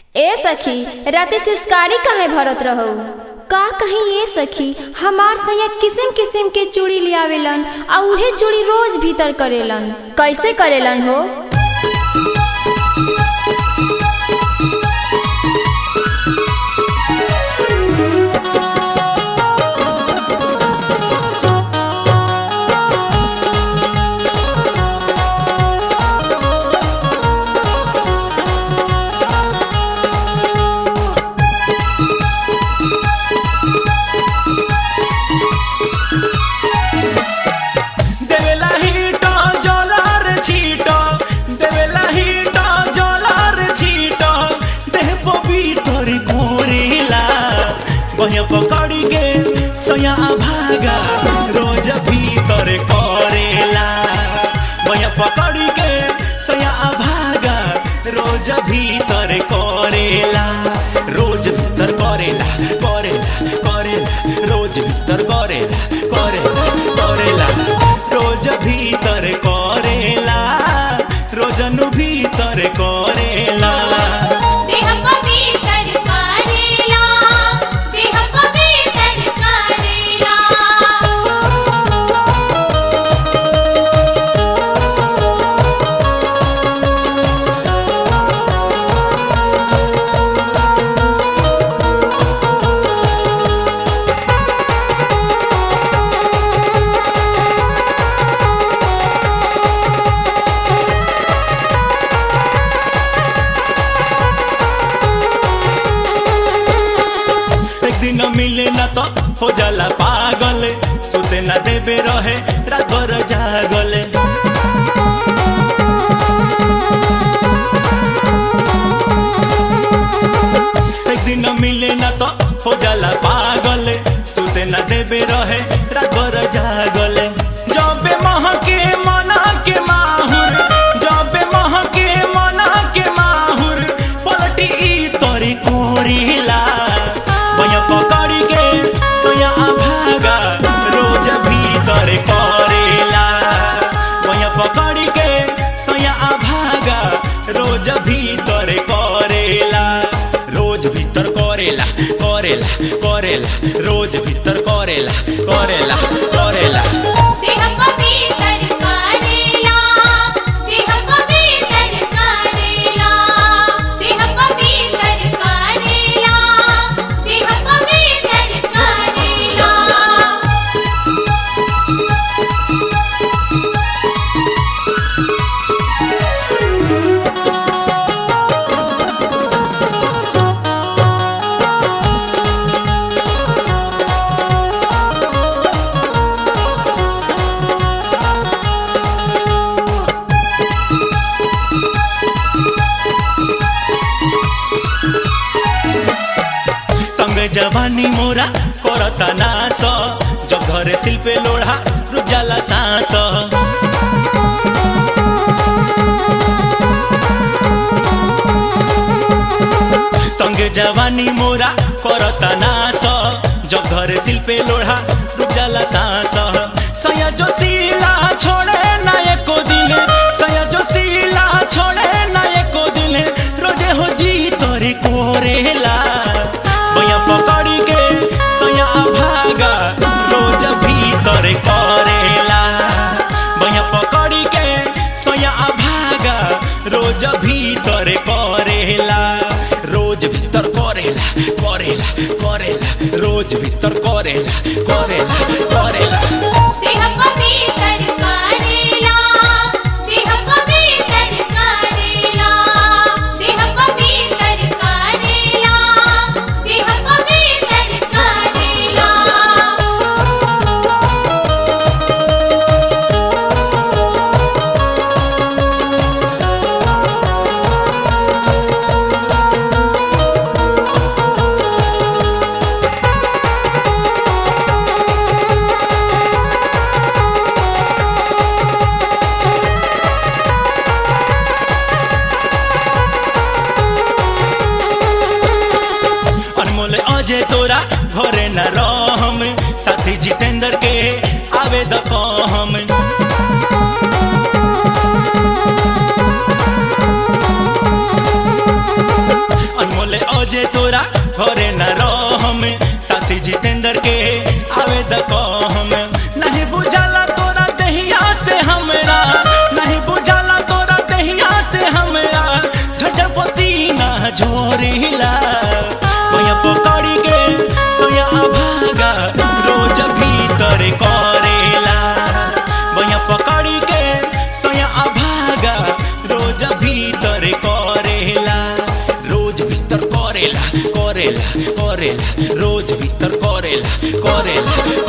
ए सखी राते सिस्कारी काहे भरत रहू का कहीं ए सखी हमार सैया किसिम किसिम के चूड़ी लियावेलन आ उहे चूड़ी रोज भीतर करेलन कैसे करेलन हो देवेला हिट जलार छीट देवेला हिट जलार छीट देह पवित्र कोरेला बहिया पकड़ी के सया भागा रोज भीतर करेला बहिया पकड़ी के सया भागा रोज भीतर करेला रोज भीतर करेला करेला करेला रोज भीतर करेला करेला करेला रोज भीतर करेला रोजनु भीतर करेला देह पवित्र करेला देह पवित्र करेला एक दिन मिले न तो हो जाला पागल सुते न देवे रहे रात भर जागल एक दिन मिले न तो हो जाला पागल सुते न देवे रहे रात भर जागल जबे मह के मना के माहुर जबे मह के मना के माहुर पलटी ई तोरी कोरीला बया पकड़ी के सोया भागा रोज भीतर करेला बया पकड़ी के सोया भागा रोज भीतर करेला रोज भीतर करेला करेला करेला रोज भीतर करेला करेला करेला देह पवित्र करेला देह पवित्र करेला देह पवित्र करेला देह पवित्र करेला तंग जवानी मोरा करता नास जब घरे शिल्पे लोढ़ा रुक जाला सांस तंग जवानी मोरा करता नास जब घरे शिल्पे लोढ़ा रुक जाला सांस सया जो सीला छोड़े ना एको दिन सया जो सीला छोड़े ना एको दिन रोजे हो जी तोरे कोरेला बया पकड़ी के सया भागा रोज भीतर करेला बया पकड़ी के सया भागा रोज भीतर करेला रोज भीतर करेला करेला करेला रोज भीतर करेला करेला करेला देह पवित्र करेला देह पवित्र करेला देह पवित्र करेला देह पवित्र करेला अनमोल अजय तोरा घरे न रहम साथी जितेंद्र के आवे द हम अनमोल बजे तोरा घरे न रह में साथी जितेंद्र के आवे द कह में नहीं बुझाला तोरा दहिया से हमरा नहीं बुझाला तोरा दहिया से हमरा झट पसीना झोरीला भैया पकड़ी के सोया भागा रोज भीतर करेला भैया पकड़ी के सोया भागा रोज भीतर करेला रोज भीतर करेला करेला करेला रोज भीतर करेला करेला